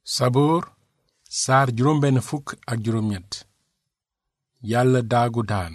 saboor saar juróom benn fukk ak juróom ñett yàlla daagu daan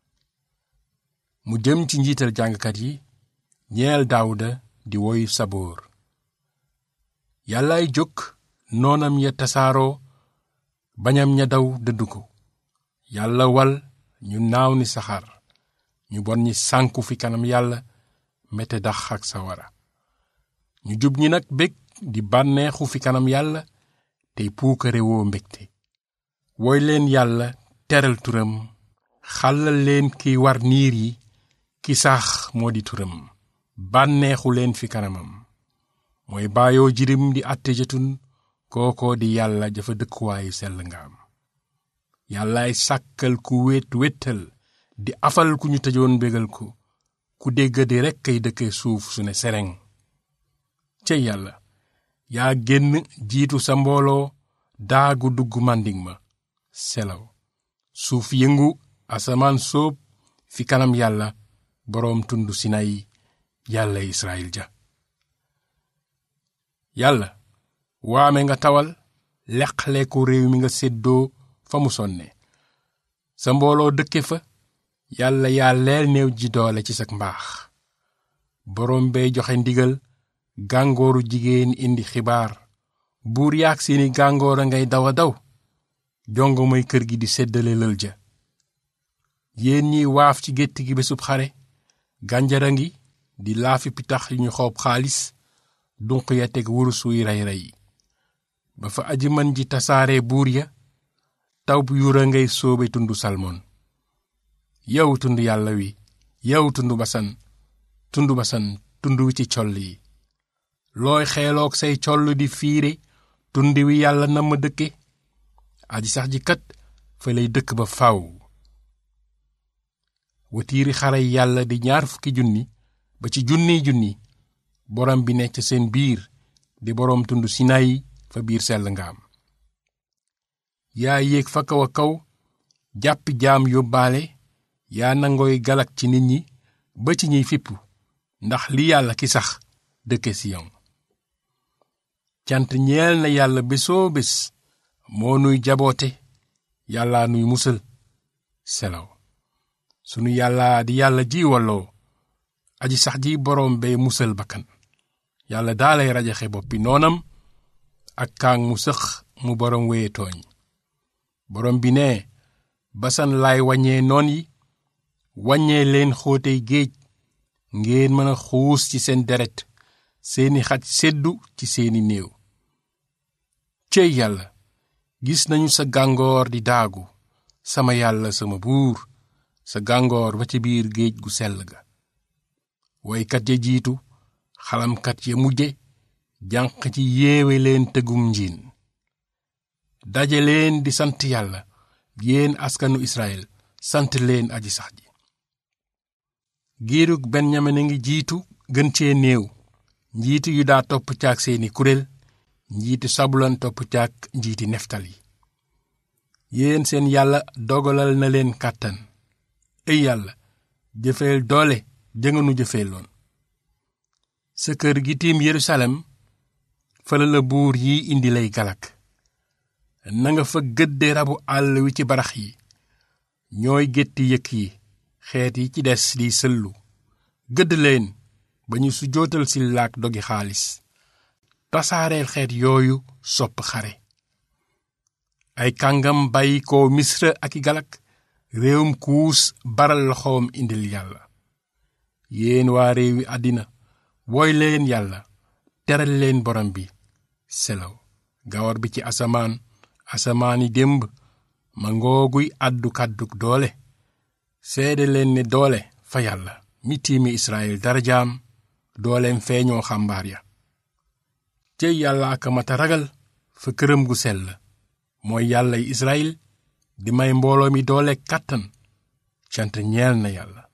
mu jëm ci njiital jàngkat yi ñeel daawuda di woy saboor yàllaay jóg noonam ya tasaaroo bañam ña daw dëddu ko yàlla wal ñu naaw ni saxaar ñu bon ñi sànku fi kanam yàlla mete dax ak sawara ñu jub ñi nag bég di bànneexu fi kanam yàlla tey puukare woo mbégte woy leen yàlla teral turam xàllal leen kiy war niir yi ki sax moo di turam bànneexu leen fi kanamam mooy baayoo jirim di àtte jëtun kookoo di yàlla jafa dëkkuwaayu sell nga am yàllaay sàkkal ku wét wéttal di afal ku ñu tëjoon bégal ko ku dégg di rekk kay dëkke suuf su ne sereng cey yàlla yaa génn jiitu sa mbooloo daagu dugg màndiŋ ma selaw suuf yëngu asamaan sóob fi kanam yàlla boroom tund sinay yàlla israel ja yàlla waame nga tawal leqale ko réew mi nga séddoo fa mu sonne sa mbooloo dëkke fa yàlla yaa leel néew ji doole ci sak mbaax boroom bay joxe ndigal gàngooru jigéen indi xibaar buur yaag seeni gàngoor a ngay daw a daw jongo mooy kër gi di séddale lël ja yéen ñiy waaf ci gétt gi bésub xare gànjara ngi di laafi pitax yu ñu xoob xaalis dunq ya teg wurus wuy rey rey ba fa aji mën ji tasaare buur ya taw bu yura ngay soobe tund salmon yow tund yàlla wi yow tund basan tund basan tund wi ci coll yi looy xeeloog say coll di fiire tund wi yàlla na ma dëkke aji sax ji kat fa lay dëkk ba faw watiiri xare yàlla di ñaar fukki junni ba ci junniy junni borom bi ne ca seen biir di boroom tund sinayi fa biir sell nga am yaa yéeg fa kaw a kaw jàppi jaam yóbbaale yaa nangooy galak ci nit ñi ba ci ñiy fippu ndax li yàlla ki sax dëkke siyon cant ñeel na yàlla bésoo bés moo nuy jaboote yàlla nuy musal selaw sunu yàlla di yàlla ji walloo aji sax ji boroom bay musal bakkan yàlla daalay rajaxe boppi noonam ak kaang mu sëx mu boroom weye tooñ boroom bi ne basan laay waññee noon yi waññee leen xóotey géej ngeen mën a xuus ci seen deret seeni xaj seddu ci seeni néew céy yàlla gis nañu sa gàngoor di daagu sama yàlla sama buur sa gàngoor ba ci biir géej gu sell ga woykat ya jiitu xalamkat ya mujje jànq ci yeewe leen tëggum njiin daje leen di sant yàlla yéen askanu israel sant leen aji sax ji giirug benyamin a ngi jiitu gën cee néew njiiti yu daa topp caag seeni kuréel njiiti sabulan topp caag njiiti neftali yéen seen yàlla dogalal na leen kàttan ey yàlla jëfeel doole jënganu jëfeeloon sa kër gi tiim yerusalem fala la buur yi indi lay galak nanga fa gëdde rabu àll wi ci barax yi ñooy gétti yëkk yi xeet yi ci des di sëllu gëdd leen ba ñu su jootal si laak dogi xaalis tasaareel xeet yooyu sopp xare ay kàngam bàyyi ko misra ak i galak réewum kuus baral loxoom indil yàlla yéen waa réewi àddina wooy leen yàlla teral leen borom bi selaw gawar bi ci asamaan asamaani démb ma ngooguy àddu kàdduk doole seede leen ne doole fa yàlla mi tiimi israel darajaam dooleem feeñoo xàmbaar ya cey yàlla aka mata ragal fa këram gu sell mooy yàllay israel di may mbooloo mi doole kàttan cant ñeel na yàlla